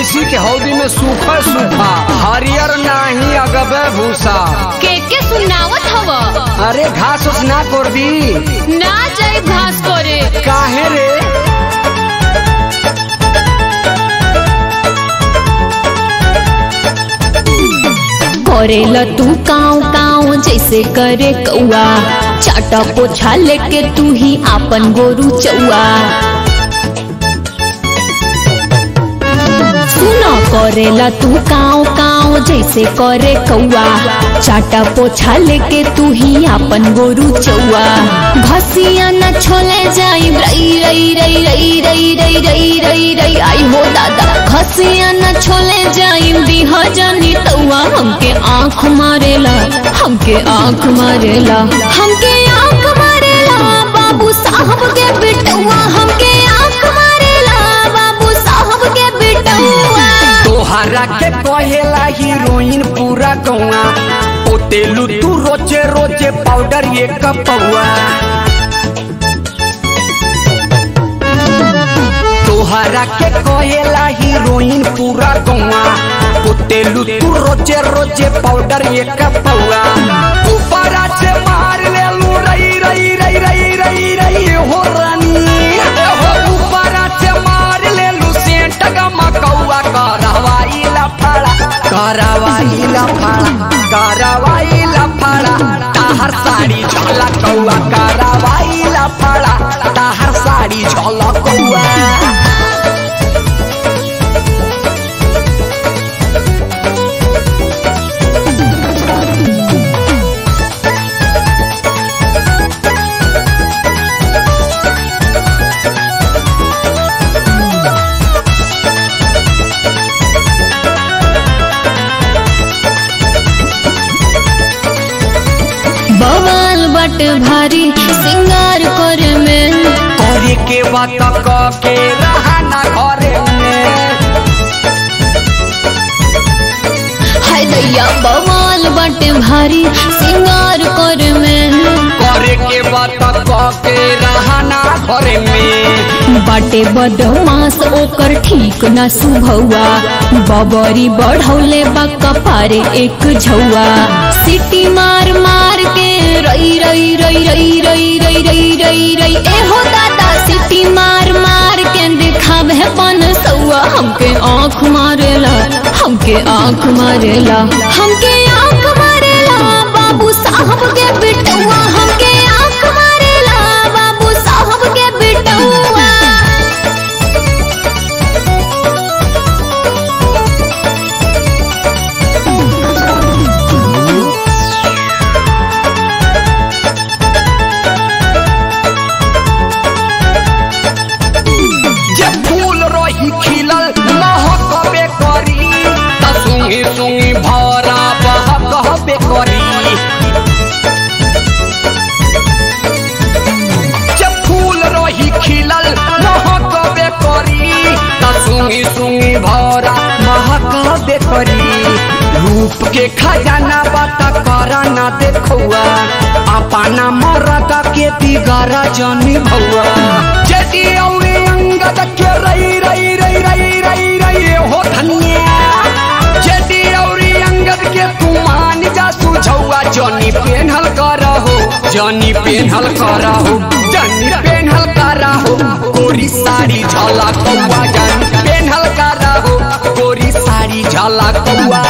भैंसी के हौदी में सूखा सूखा हरियर नाही अगबे भूसा के के सुनावत हव अरे घास उस ना कर दी ना जाई घास करे काहे रे करेला तू काव काव जैसे करे कौआ चाटा पोछा लेके तू ही आपन गोरू चौआ सुना करेला तू काव काव जैसे करे कौआ चाटा पोछा लेके तू ही आपन गोरू चौआ घसिया न छोले जाई रई रई रई रई रई रई रई रई रई आई हो दादा घसिया न छोले जाई दिहा जानी तौआ हमके आंख मारेला हमके आंख मारेला हमके आंख मारेला बाबू साहब के बेटुआ हमके आंख मारेला बाबू साहब के बेटुआ तोहरा के कहेला हीरोइन पूरा गौआ ओ तेलू तू रोजे रोजे पाउडर ये कपौआ तोहरा के कहेला हीरोइन पूरा गौआ ओ तेलू तू रोजे रोजे पाउडर ये कपौआ ऊपरा से मार ले लू रई रई रई रई रई रई हो रानी हो ऊपरा से मार ले लू सेंट गमकौआ करवाई लफड़ा करवाई लफड़ा करवाई लफड़ा ताहर साड़ी झलकौआ करवाई लफड़ा ताहर साड़ी झलकौआ बवाल बट भारी सिंगार कर में करे के बात क के रहना घरे में हाय दैया बवाल बट भारी सिंगार कर में करे के बात क के रहना घरे में बाटे बदमास ओकर ठीक न सुभौआ बबरी बढ़ौले बा कपारे एक झौआ सिटी मार मार के रई रई रई रई रई रई रई रई रई ए हो दादा सिटी मार मार के दिखावे पन सौआ हमके आंख मारेला हमके आंख मारेला हमके आंख मारेला बाबू साहब के बेटुआ हमके आंख मारेला बाबू साहब के बेटुआ जे फूल रही खिलल महकबे करी त सुंगी सुंगी भरा बहकबे करी जे फूल रही खिलल महकबे करी त सुंगी सुंगी भरा महकबे करी रूप के खजाना बात करा ना देखुआ अपना मरद के बिगाड़ा जनी भौआ जदी औरी अंगद के रई रई रई रई रई रई हो धनिया जदी औरी अंगद के तू मान जा सुझौआ जनी पेन्हल करहो जनी पेन्हल करहो जनी पेन्हल करहो गोरी साड़ी झलकौआ जनी पेन्हल करहो गोरी साड़ी झलकौआ